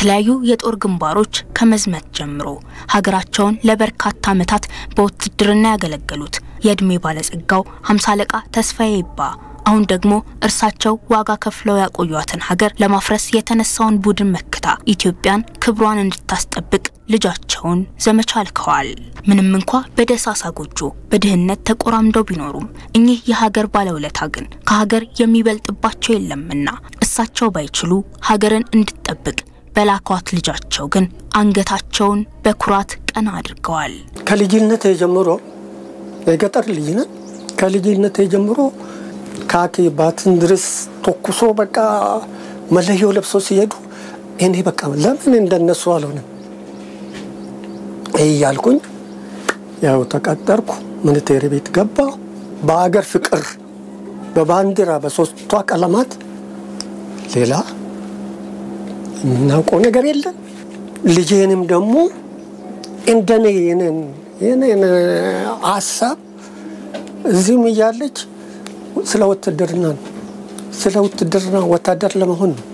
በተለያዩ የጦር ግንባሮች ከመዝመት ጀምሮ ሀገራቸውን ለበርካታ ዓመታት በውትድርና ያገለገሉት የዕድሜ ባለጸጋው ሃምሳ አለቃ ተስፋዬ ይባ አሁን ደግሞ እርሳቸው ዋጋ ከፍለው ያቆዩትን ሀገር ለማፍረስ የተነሳውን ቡድን መክታ ኢትዮጵያን ክብሯን እንድታስጠብቅ ልጃቸውን ዘመቻ ልከዋል። ምንም እንኳ በደሳሳ ጎጆ በድህነት ተቆራምደው ቢኖሩም እኚህ የሀገር ባለውለታ ግን ከሀገር የሚበልጥባቸው የለምና እሳቸው ባይችሉ ሀገርን እንድትጠብቅ በላኳት ልጃቸው ግን አንገታቸውን በኩራት ቀና አድርገዋል። ከልጅነት ጀምሮ የገጠር ልጅ ነን። ከልጅነት ጀምሮ ካኪ ባትን ድረስ ተኩሶ በቃ መለዮ ለብሶ ሲሄዱ እኔ በቃ ለምን እንደነሱ አልሆንም እያልኩኝ ያው ተቀጠርኩ። ሚኒቴሪ ቤት ገባ። በአገር ፍቅር በባንዲራ በሶስቷ ቀለማት ሌላ የምናውቀው ነገር የለም። ልጄንም ደግሞ እንደኔ የኔን ሀሳብ እዚህም እያለች ስለ ውትድርና ነው ስለ ውትድርና ወታደር ለመሆን ነው።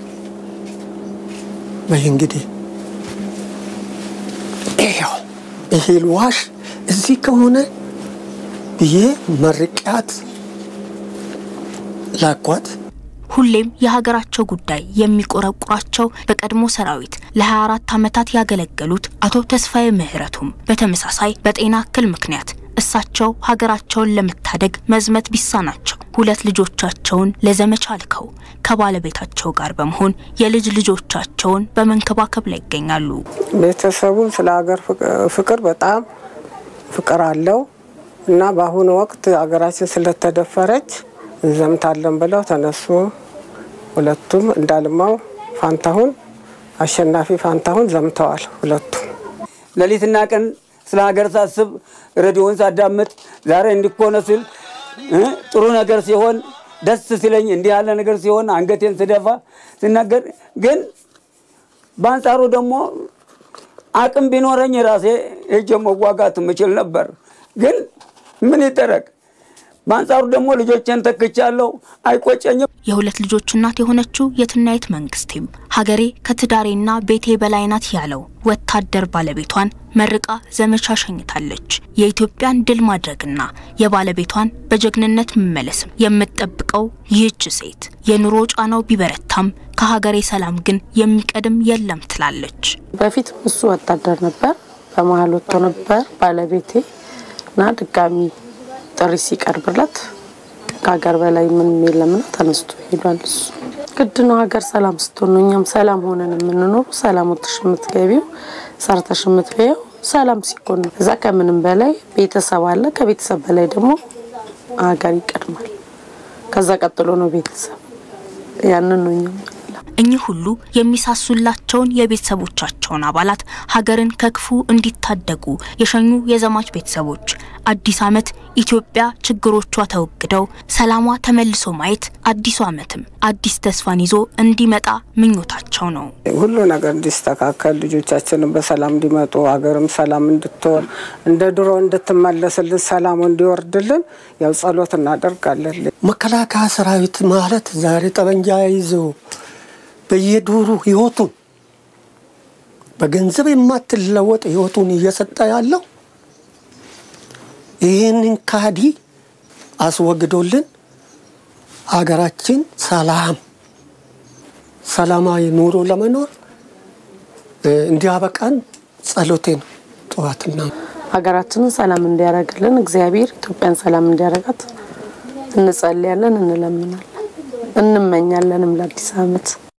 በይ እንግዲህ ይኸው ይሄ ልዋሽ እዚህ ከሆነ ብዬ መርቂያት ላኳት። ሁሌም የሀገራቸው ጉዳይ የሚቆረቁራቸው በቀድሞ ሰራዊት ለ24 ዓመታት ያገለገሉት አቶ ተስፋዬ ምህረቱም በተመሳሳይ በጤና እክል ምክንያት እሳቸው ሀገራቸውን ለመታደግ መዝመት ቢሳናቸው ሁለት ልጆቻቸውን ለዘመቻ ልከው ከባለቤታቸው ጋር በመሆን የልጅ ልጆቻቸውን በመንከባከብ ላይ ይገኛሉ። ቤተሰቡም ስለ ሀገር ፍቅር በጣም ፍቅር አለው እና በአሁኑ ወቅት ሀገራችን ስለተደፈረች እንዘምታለን ብለው ተነሱ። ሁለቱም እንዳልማው ፋንታሁን፣ አሸናፊ ፋንታሁን ዘምተዋል። ሁለቱም ሌሊትና ቀን ስለ ሀገር ሳስብ ሬዲዮን ሳዳምጥ ዛሬ እንዲኮነ ስል ጥሩ ነገር ሲሆን ደስ ሲለኝ እንዲህ ያለ ነገር ሲሆን አንገቴን ስደፋ ስናገር፣ ግን በአንጻሩ ደግሞ አቅም ቢኖረኝ ራሴ ሄጄ መዋጋት የምችል ነበር። ግን ምን ይደረግ? በአንጻሩ ደግሞ ልጆቼን ተክቻለሁ፣ አይቆጨኝም። የሁለት ልጆች እናት የሆነችው የትናየት መንግስቴም ሀገሬ ከትዳሬና ቤቴ በላይ ናት ያለው ወታደር ባለቤቷን መርቃ ዘመቻ ሸኝታለች። የኢትዮጵያን ድል ማድረግና የባለቤቷን በጀግንነት መመለስም የምትጠብቀው ይህች ሴት የኑሮ ጫናው ቢበረታም ከሀገሬ ሰላም ግን የሚቀድም የለም ትላለች። በፊት እሱ ወታደር ነበር፣ በመሀል ወጥቶ ነበር ባለቤቴ እና ድጋሚ ጥሪ ሲቀርብለት ከሀገር በላይ ምንም የለምና ተነስቶ ሄዷል። እሱ ግድ ነው። ሀገር ሰላም ስትሆን ነው እኛም ሰላም ሆነን የምንኖሩ። ሰላም ወጥሽ የምትገቢው ሰርተሽ የምትበየው ሰላም ሲኮን ነው። እዛ ከምንም በላይ ቤተሰብ አለ። ከቤተሰብ በላይ ደግሞ ሀገር ይቀድማል። ከዛ ቀጥሎ ነው ቤተሰብ። ያንን ነው እኛም እኚህ ሁሉ የሚሳሱላቸውን የቤተሰቦቻቸውን አባላት ሀገርን ከክፉ እንዲታደጉ የሸኙ የዘማች ቤተሰቦች አዲስ ዓመት ኢትዮጵያ ችግሮቿ ተወግደው ሰላሟ ተመልሶ ማየት አዲሱ ዓመትም አዲስ ተስፋን ይዞ እንዲመጣ ምኞታቸው ነው። ሁሉ ነገር እንዲስተካከል፣ ልጆቻችንም በሰላም እንዲመጡ፣ ሀገርም ሰላም እንድትሆን፣ እንደ ድሮ እንድትመለስልን፣ ሰላሙ እንዲወርድልን ያው ጸሎት እናደርጋለን። መከላከያ ሰራዊት ማለት ዛሬ ጠመንጃ ይዞ በየዱሩ ህይወቱን በገንዘብ የማትለወጥ ህይወቱን እየሰጠ ያለው ይህንን ካዲ አስወግዶልን ሀገራችን ሰላም ሰላማዊ ኑሮ ለመኖር እንዲያበቃን ጸሎቴ ነው። ጠዋትና ሀገራችንን ሰላም እንዲያደርግልን እግዚአብሔር ኢትዮጵያን ሰላም እንዲያደርጋት እንጸልያለን፣ እንለምናለን፣ እንመኛለንም ለአዲስ ዓመት